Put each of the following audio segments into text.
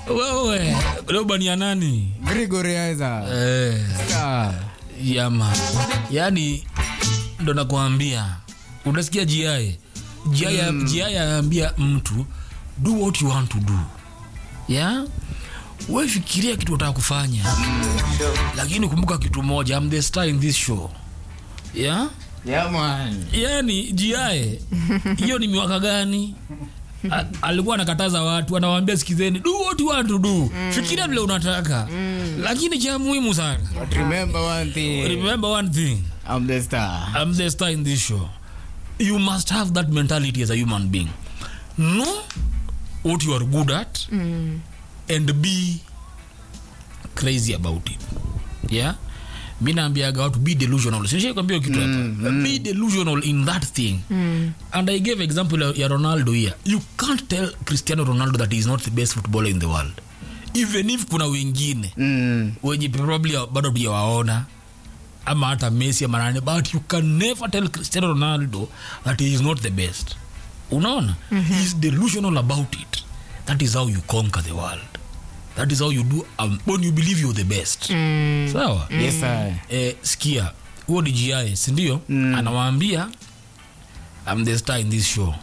wewe leo bania nani Gregory Aiza. eh, Ah. yama yani ndo nakwambia unasikia jiae jiae jiae anaambia mtu do what you want to do yeah? we fikiria kitu unataka kufanya lakini kumbuka kitu moja I'm the star in this show yeah? Yeah, man. yani jiae hiyo ni miwaka gani A- alikuwa anakataza watu anawaambia sikizeni do what you want to do fikiria vile unataka lakini cha muhimu sana But remember one thing. remember one thing I'm the star. I'm the star in this show. You must have that mentality as a human being. Know what you are good at and be crazy about it. Yeah? mi naambiaga watu be delusional sishakwambia kitu hapa be delusional in that thing and i gave example ya- ya ronaldo here you can't tell cristiano ronaldo that he is not the best footballer in the world even if kuna wengine Mm. wenye probably bado tujawaona ama hata messi ama nane but you can never tell cristiano ronaldo that he is not the best unaona mm-hmm. he is delusional about it that is how you conquer the world that is how you do um, when you believe you're the best mm. sawa Yes, sir. eh, sikia huo ni GI sindio mm. anawaambia I'm the star in this show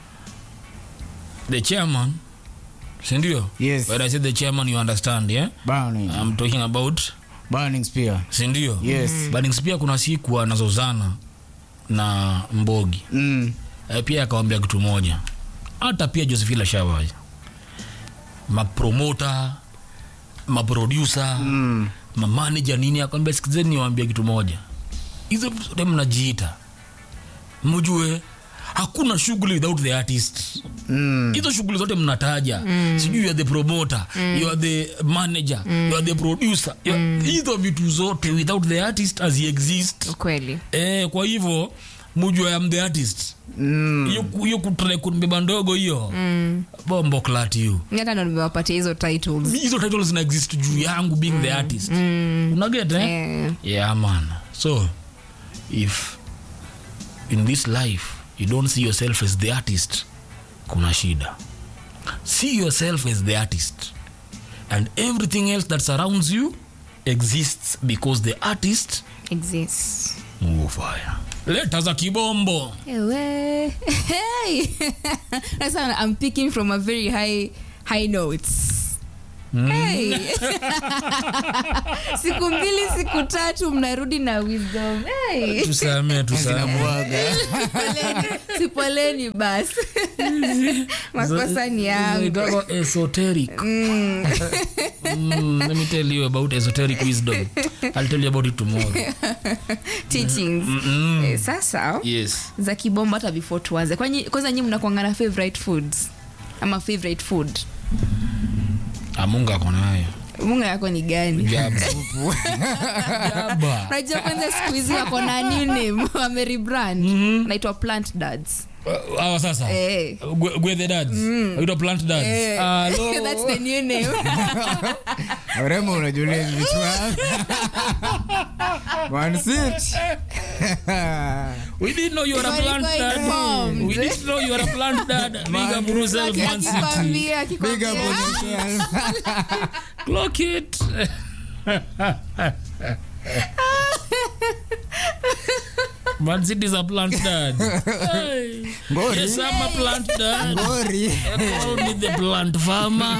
the chairman sindio Yes. when i say the chairman you understand yeah Burning. i'm talking about Burning spear. sindio Yes. Burning Spear kuna siku anazozana na mbogi Mm. e, pia akawambia kitu moja hata pia josephine shavaja mapromota maprodusa Mm. mamanaja nini akwambia sikizeni niwaambia kitu moja hizo zote mnajiita mjue hakuna shughuli without the artist Mm. hizo shughuli zote mnataja sijui you are the promoter you are the manager you are the producer you are- hizo vitu zote without the artist as exist kweli eh, kwa hivyo mujua am the artist Mm. hiyo ku- hiyo kutrai kunibeba ndogo hiyo bombo clat you Mi hata ndo nimewapatia hizo titles hizo titles zina exist juu yangu being the artist unaget eh? Eh, yeah man so if in this life you don't see yourself as the artist kuna shida see yourself as the artist and everything else that surrounds you exists because the artist exists move fire leta za kibombo Ewe. Hey. Sasa I'm picking from a very high high notes. Hey. siku mbili siku tatu mnarudi na wisdom hey. tusamee tusamee Zinabwaga. Poleni, sipoleni basi makosa ni yangu Inaitwa esoteric mm, let me tell you about esoteric wisdom i'll tell you about it tomorrow teachings eh, sasa yes za kibomba hata before tuanze Kwanyi- kwanza nyi mnakuangana favorite foods ama favorite food amunga ako nayo munga yako ni gani jaba jaba unajua kwanza siku hizi wako na new name wamerebrand naitwa plant dads Uh, hawa sasa Eh. Gwe- gwethe dads waitwa plant dads Eh. Hello. That's the new name. Urembo unajulia hivi vichwa. One seat. we didn't know you were a Walikuwa plant dad informed. we didn't know you were a plant dad big up yourself man city Akikwambia, Big up akikwambia. on yourself. clock it man city is a plant dad hey. Ngori. yes i'm a plant dad Ngori. call me the plant farmer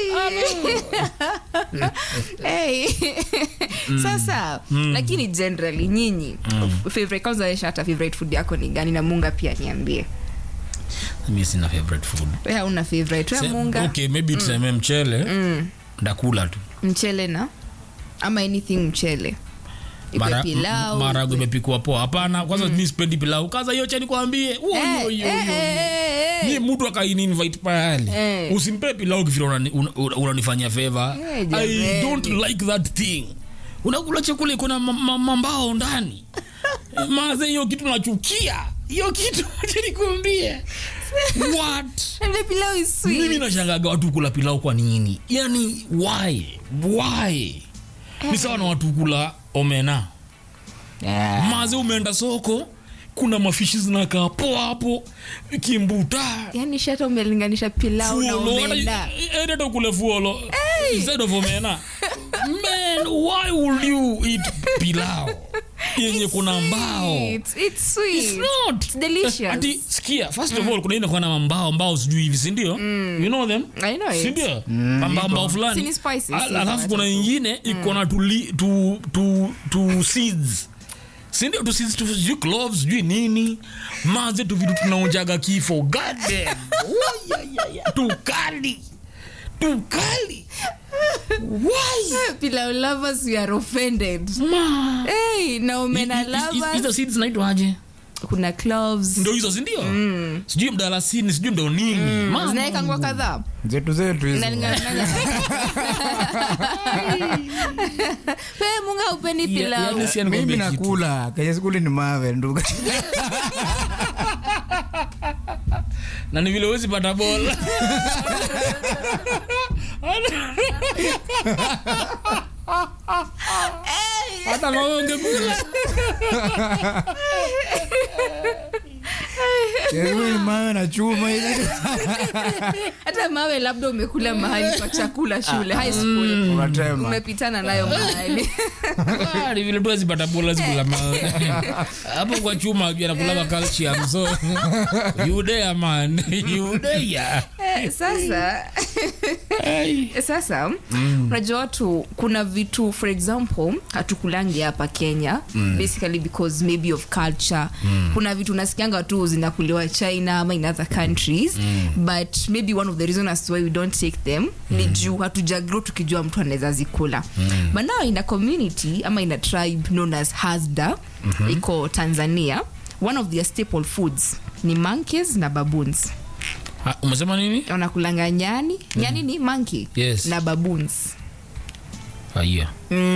Hey. sasa lakini generally nyinyi favorite kwanza wesha hata favorite food yako ni gani na munga pia niambie mi sina favorite food we hauna favorite we Se- munga okay maybe tuseme mchele ndakula tu mchele na ama anything mchele Ikwe Mara- pilau marago ikwe- imepikwa poa hapana kwanza mi sipendi pilau kaza hiyo chani kwambie Eh, eh, eh, eh, eh. ni mtu akaini invite pale Eh. usimpe pilau kivile unani- una- una- unanifanyia favor Eh, i jameni. don't like that thing unakula chakula iko na ma- ma- mambao ndani maze hiyo kitu nachukia hiyo kitu acha nikwambie what And the pilau is mimi sweet. nashangaga watu kula pilau kwa nini yani why why ni sawa na watu kula omena Yeah. maze umeenda soko kuna mafishi zinakaa poa hapo kimbuta yani shata umelinganisha pilau na fuolo omena hata ukule fuolo instead of omena man why would you eat pilau yenye kuna mbao It's, it's sweet. It's not. It's delicious. Ati, sikia first of all kuna ile kuna mbao mbao sijui hivi si ndio you know them I know it. si ndio mbao mbao Si fulani ni spices, Al- si alafu kuna tomato. ingine iko na tu li- tu tu tu seeds si ndio tu seeds tu sijui cloves sijui nini maze tu vitu tunaonjaga kifo god damn Wayayaya. tukali tukali why pilau lovers we are offended ma hey, na omena Hi- hi- hi- hizo lovers seeds naitwaje kuna cloves ndo hizo sindio sijui mdalasini sijui ndo nini Ma- zinaekangwa kadhaa zetu zetu hizo Nalingana- Pe, munga upendi Ya- pilau yaani si mimi anikwambie kitu. nakula kenye sikuli ni mawe ndugu na ni vile huwezi pata bola hata mawe ungekula kenye sikuli ni mawe na chuma hizi hata mawe labda umekula mahali pa chakula shule high school unatema umepitana nayo mahali Ah, ni vile tu huwezi pata bola zikula mawe hapo kwa chuma juu anakulaga calcium so you there man you there Eh, sasa Ai. sasa unajua watu kuna vitu for example hatukulangi hapa kenya basically because maybe of culture kuna vitu nasikianga tu zinakuliwa china ama in other countries but maybe one of the reason as to why we don't take them ni juu hatujagro tukijua mtu anaweza zikula but now in a community ama in a tribe known as hasda iko tanzania one of their staple foods ni monkeys na baboons Ha, umesema nini wanakulanga nyani nyani ni monkey Yes. na baboons haya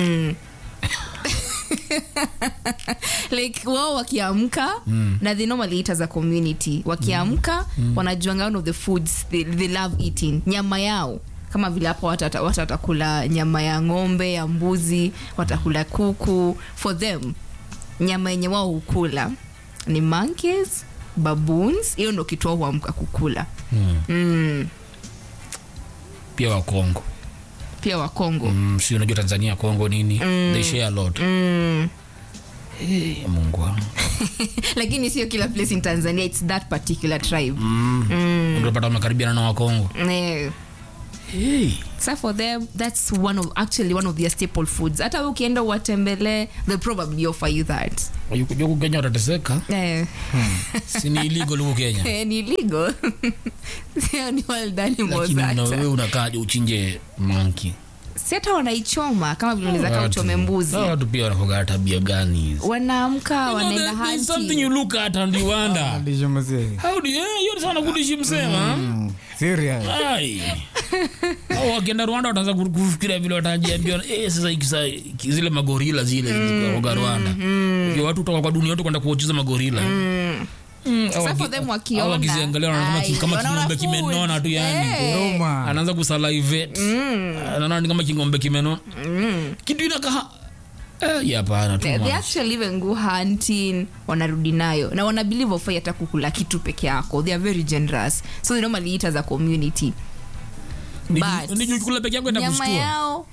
like wao wakiamka mm. na they normally eat as a community wakiamka mm. wanajuanga one of the foods they, they love eating nyama yao kama vile hapo watu wata- watu watakula nyama ya ng'ombe ya mbuzi watakula kuku for them nyama yenye wao hukula ni monkeys baboons hiyo ndo kitu wao huamka kukula mm. pia wa Kongo pia wakongo mm, si unajua Tanzania Kongo nini they share a lot mm. Eh, Mungu wangu lakini sio kila place in tanzania its that particular tribe unapata wamekaribiana na Wakongo Eh, hey. so for them that's one of actually one of their staple foods hata we ukienda uwatembelee they probably offer you that Yuko- yuko Kenya watateseka eh, si ni illegal huko Kenya eh, ni illegal sio ni wild animals lakini una- wewe hata unakaja uchinje manki si hata wanaichoma kama vile unaweza kaa uchome mbuzi Hao watu pia wanakoga tabia gani hizi wanaamka You know, wanaenda there- there's something hunting you look at and you wonder Ndisho mzee. how do you eh, hiyo ni sana kudishi msema Mm, serious. ai au wakienda Rwanda wataanza ku- kufikiria vile watajiambia eh sasa ikisa zile magorila zile zilikuwa Rwanda Ndio watu kutoka kwa dunia yote kwenda kuocheza magorila Mm, au Sasa waki- for them au wakiona, wakiziangalia wanaona kama ki- ai, kama wanaona king'ombe food. kimenona tu yani Eh. Huruma. anaanza kusalivate anaona ni kama king'ombe kimenona kitu inakaa eh ya hapana tu they, they man. actually even go hunting wanarudi nayo na wana believe ofai hata kukula kitu peke yako they are very generous so they normally eat as a community Ni- but- ni juu kula peke yako nyama itakushtua yao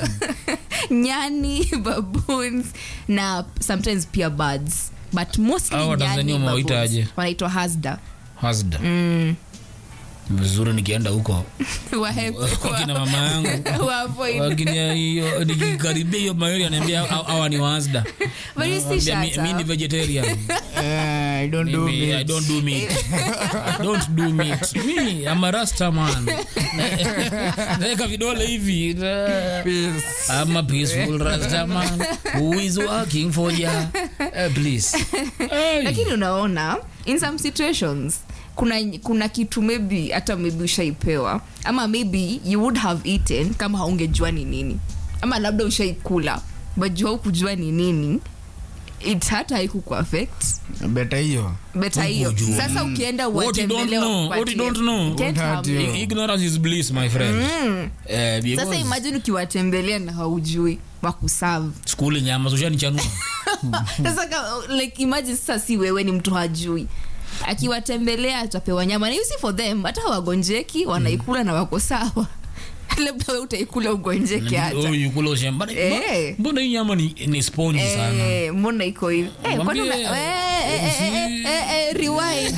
nyani baboons na sometimes pia birds but mostly Hao Watanzania nyani, wamewaita baboons. aje? wanaitwa hasda hasda vizuri nikienda huko Wahe- wakina mama yangu wa avoid. wakina hiyo nikikaribia hiyo mayori anaambia hawa hawa ni wasda But you see, Nawaambia, mi- Shata, mi ni vegetarian Eh, I don't do Mimi, I meat. don't do meat. I don't do meat. Me, I'm a rasta man. Naweka vidole hivi. Peace. I'm a peaceful rasta man who is working for ya. Uh, please. Hey. lakini unaona in some situations kuna, kuna kitu maybe hata maybe ushaipewa ama maybe you would have eaten kama haungejua ni nini ama labda ushaikula but jua kujua ni nini it hata haikukuaffect Beta hiyo. beta hiyo Hukujua. sasa ukienda What you don't uwatembelee know, wakupatie. what you don't know. Can't Won't harm hurt you. you. Ignorance is bliss, my friend. Eh, because sasa imagine ukiwatembelea na haujui wakusavu skuli nyama so ushanichanua sasa ka- like imagine sasa si wewe ni mtu hajui akiwatembelea atapewa nyama na you see for them hata wagonjeki wanaikula na wako sawa labda we utaikula ugonjeke hata Oh, you kula ushamba. Mbona- Eh. mbona hii nyama ni, ni spongy sana Eh, mbona iko hivi Eh, kwani una- Mwambie, eh, eh, eh, eh, eh, eh, rewind.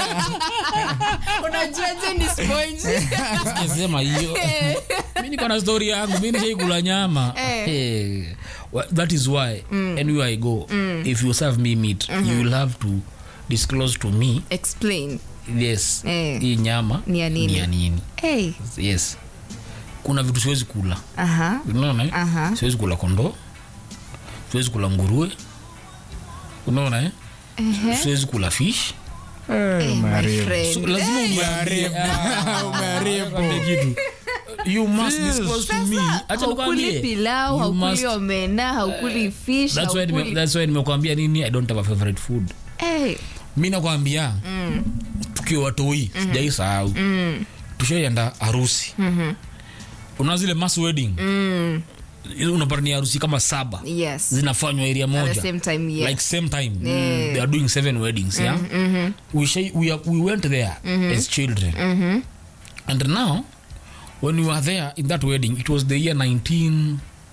unajuaje ni sponge sijasema hiyo mi niko na story yangu mi nishaikula nyama Eh. Eh, wa- that is why anywhere i go if you serve me meat you will have to disclose to me explain yes Eh. hii nyama Ni ya nini? ni ya nini hey. yes kuna vitu siwezi kula aha unaona eh? Aha. siwezi kula kondoo siwezi kula nguruwe unaona eh? siwezi kula fish Eh, my umeharibu. friend. so, lazima uniambie Umeharibu. Niambie kitu you must disclose to me acha haukuli nikwambie pilau You haukuli must- omena haukuli fish that's why nime- haukuli- that's why nimekwambia nini i don't have a favorite food Eh, mi nakwambia tukiwa watoi sijai sahau tushaienda harusi una zile mass wedding Hizo unapata ni harusi kama saba yes zinafanywa area at the moja same time yes like same time Yeah. they are doing seven weddings yeah we, shai, we, are, we went there as children and now when we were there in that wedding it was the year 19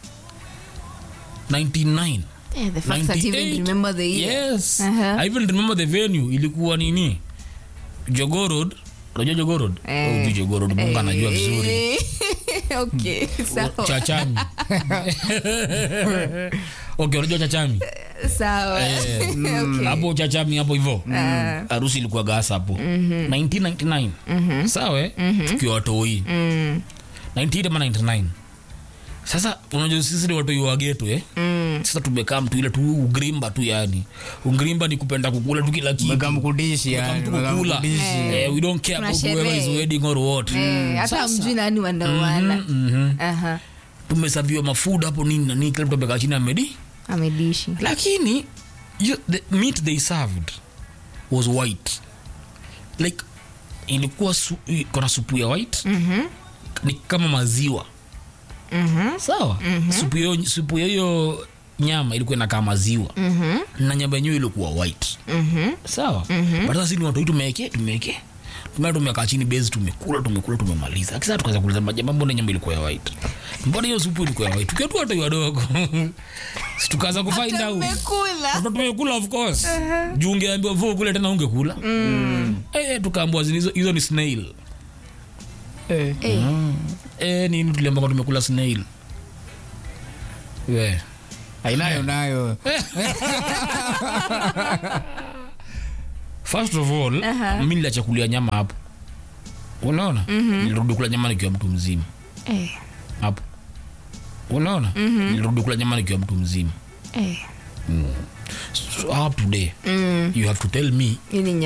99 Eh, the fact that you even 98. remember the year yes Uh-huh. i even remember the venue ilikuwa nini jogorod unajua jogorod Eh. oh, jogorod mungu anajua vizuri Eh, okay sawa chachami okay unajua chachami sawa Eh, Okay. hapo chachami hapo hivo harusi ilikuwa gas hapo 1999 sawa eh? tukiwa watoi 98 ama 99 sasa unajua sisi ni watoi wa geto eh? sasa tumekaa mtu ile tu ugrimba tu yani ugrimba ni kupenda kukula tu kila kitu Mekamkudishi yani, Kama tu kukula mekamkudishi. eh, we don't care Kuna about whoever is sherehe. wedding or what Eh, hata mjui nani wandawana Aha, tumesaviwa mafood hapo nini na nini kila mtu amekaa chini amedi amedishi lakini you, the meat they served was white like ilikuwa su, kona supu ya white ni kama maziwa sawa supu hiyo supu ya hiyo nyama ilikuwa inakaa maziwa na nyama yenyewe ilikuwa white sawa but sasa sisi ni watu tumeke tumeke tumea tumekaa chini base tumekula tumekula tumemaliza kisa tukaanza kuuliza majama mbona nyama ilikuwa ya white mbona hiyo supu ilikuwa ya white tukiwa tu watu wadogo Si tukaanza kufind out tumekula Sasa tumekula of course juu ungeambiwa vo kule tena ungekula eh, tukaambiwa zini- hizo hizo ni snail Eh. Eh, eh, nini tuliamba tumekula snail we Ainayo nayo first of all mi niliachakulia nyama hapo unaona nilirudi kula nyama nikiwa mtu mzima eh, hapo unaona nilirudi kula nyama nikiwa mtu mzima eh. so up today you have to tell me Hii ni